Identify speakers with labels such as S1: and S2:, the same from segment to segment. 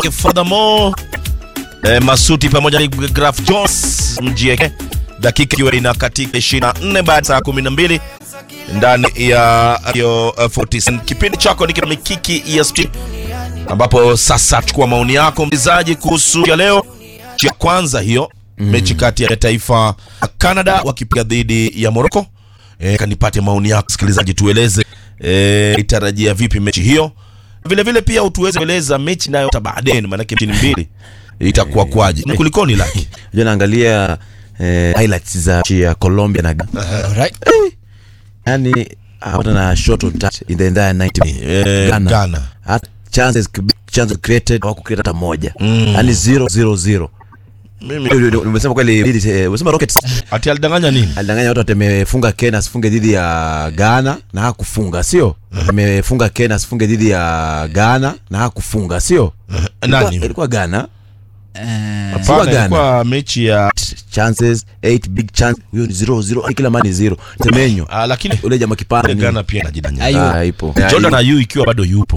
S1: Furthermore, eh, Masuti pamoja na Graf Jones mjieke dakika ikiwa ina katika 24 baada saa 12 ndani ya hiyo uh, 40 kipindi chako ni mikiki ya stream ambapo sasa chukua maoni yako mchezaji kuhusu ya leo ya kwanza hiyo mm. mechi kati ya taifa Canada wakipiga dhidi ya Morocco e, kanipate maoni yako msikilizaji tueleze e, itarajia vipi mechi hiyo vile vile pia utuweze kueleza mechi nayo baadaye maanake mechi ni mbili itakuwa kwaje ni kulikoni laki
S2: Unajua naangalia eh, highlights za mechi ya Colombia na
S3: Alright.
S2: yani hata na shot on touch in the entire 90 minutes.
S1: Eh,
S2: Ghana.
S1: Ghana.
S2: Hata chances chances created hawaku create hata moja. Yani 0 0 0.
S1: mimi
S2: Nimesema kweli eh, umesema Rockets
S1: ati alidanganya nini
S2: alidanganya watu ati amefunga Kenya asifunge dhidi ya Ghana na hakufunga sio? Amefunga Kenya asifunge dhidi ya Ghana na hakufunga sio? Ilikuwa-
S1: nani
S2: Ilikuwa Ghana.
S3: Eh,
S1: Hapana,
S2: Ghana.
S1: ilikuwa mechi ya
S2: chances 8 big chance huyo ni 0 0 kila mani 0 temenyo
S1: ah, lakini
S2: ule jamaa kipande ni
S1: Ghana pia anajidanganya
S3: Ayu.
S2: ah ipo
S1: Jordan Ayew ikiwa bado yupo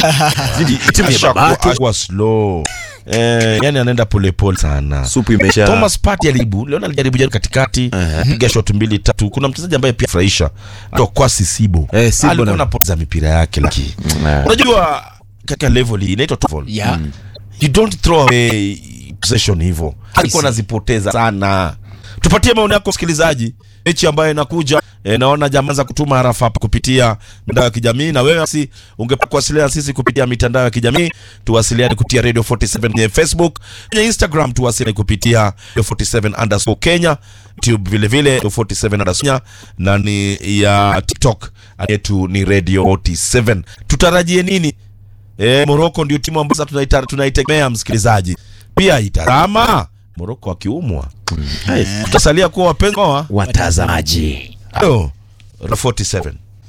S2: timu ya
S1: Ashakuwa-
S2: babake
S1: ashakuwa slow eh, yani anaenda polepole sana
S2: supu imesha
S1: Thomas Partey alijaribu leo alijaribu jaribu katikati piga shot mbili tatu. Kuna mchezaji ambaye pia furahisha kwa Sisibo
S2: Eh, Sibo
S1: alikuwa
S2: na-
S1: anapoteza mipira yake laki.
S2: Eh.
S1: Unajua katika level hii inaitwa top level.
S3: yeah.
S1: You don't throw away possession hivyo. Alikuwa anazipoteza sana. Tupatie maoni yako msikilizaji. Mechi ambayo inakuja e, naona jamaa za kutuma harafa hapa kupitia mitandao ya kijamii na wewe basi ungependa kuwasiliana sisi kupitia mitandao ya kijamii tuwasiliane kupitia Radio 47 kwenye Facebook, kwenye Instagram tuwasiliane kupitia Radio 47 underscore Kenya, YouTube vile vile Radio 47 underscore Kenya, na ni ya TikTok yetu ni Radio 47. Tutarajie nini? E, Morocco ndio timu ambayo sasa tunaita- tunaitegemea msikilizaji. Pia itazama Morocco akiumwa. Tutasalia kuwa wapenzi wa
S2: watazamaji
S1: Hello, Radio 47.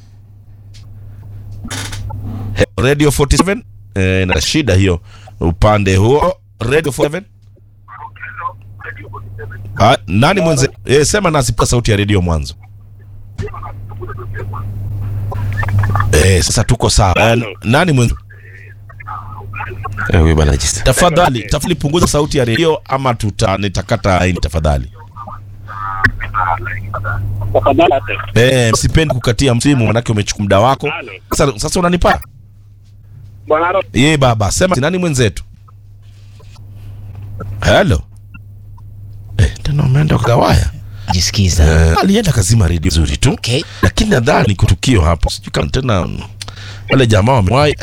S1: He- Radio 47 eh, na shida hiyo upande huo Radio 47. Ah, nani mwenze? Eh, sema nasi kwa sauti ya redio mwanzo. Eh, sasa tuko sawa. Eh, nani mwenze?
S2: eh huyo bana jista
S1: Tafadhali, tafadhali punguza sauti ya redio ama tuta nitakata laini tafadhali. Eh, sipendi kukatia msimu manake umechukua muda wako. Sasa sasa unanipa? Ye baba, sema nani mwenzetu? Hello. Eh, tena umeenda kwa waya.
S3: jisikiza
S1: Eh, alienda kazima redio nzuri tu.
S3: okay
S1: Lakini nadhani kutukio hapo. Sijui kama tena mm, wale jamaa wamewahi